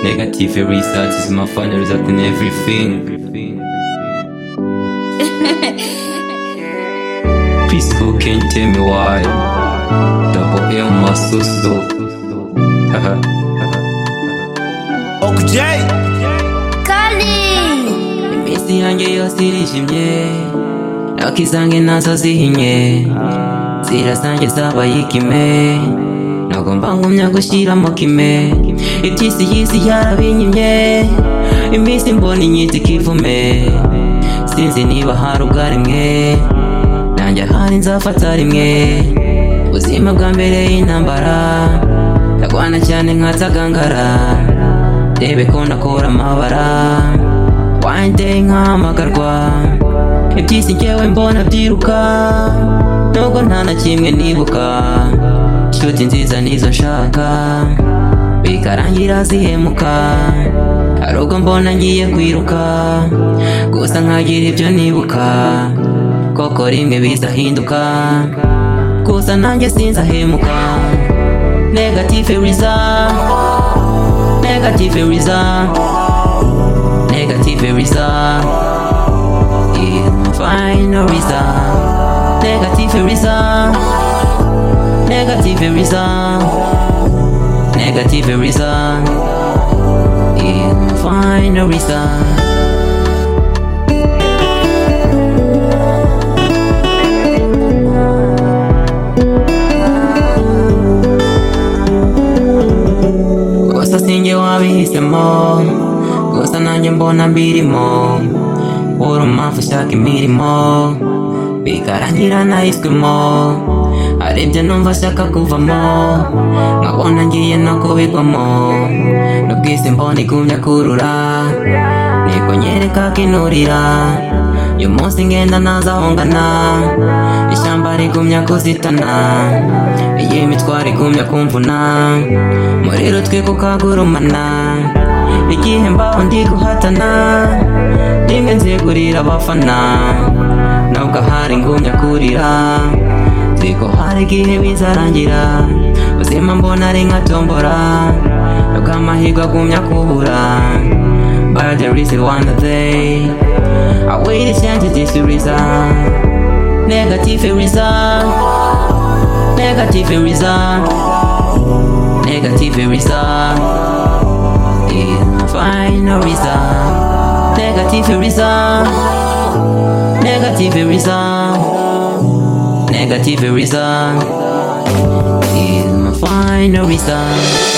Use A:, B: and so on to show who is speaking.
A: Negative every thought is my final result in everything. Please who can tell me why? Double L my so slow. Haha.
B: Ok Jay
C: Kali
A: Iminsi yanjye yose irijimye Nako izange nazo zihinye Zira zanjye zabaye ikime Nagomba ngumya gushyiramo kime Iby'isi y'isi yarabinyimye Iminsi mbona inyita ikivume Sinzi niba hari ubwa rimwe Nanjye ahari nzafata rimwe Ubuzima bwa mbere y'intambara Ndagwana cyane nkatagangara ndebe ko nakora amabara wande nkahamagarwa iby'isi njyewe mbona byiruka nubwo nta na kimwe nibuka inshuti nziza nizo nshaka bikarangira zihemuka hari ubwo mbona ngiye kwiruka gusa nkagira ibyo nibuka koko rimwe bizahinduka gusa nanjye sinzahemuka negative result Negative result. Negative result. Yeah, my final result. Negative result. Negative result. Negative result. Yeah, my final result. gusa sinjye wabihisemo gusa nanjye mbona mbirimo uri umpamvu ushaka imirimo bikarangira nahiswemo hari ibyo numva ashaka kuvamo nkabona ngiye no kubigwamo n'ubwise mbona igumya kurura ntego nyereka kinurira uyu munsi ngenda ntazahungana ishyamba rigumya kuzitana iyi mitwaro igumya kumvuna muri rutwe kukagurumana igihe mbaho ndi guhatana rimwe nzegurira abafana nubwo ahari ngumya kurira nzi ko hari igihe bizarangira ubuzima mbona ari nka tombora nubwo amahirwe agumya kubura but there is one day I waited chances this to resign. Negative result. Negative result. Negative result. Yeah, my final result. Negative result. Negative result. Negative result. Yeah, my final result.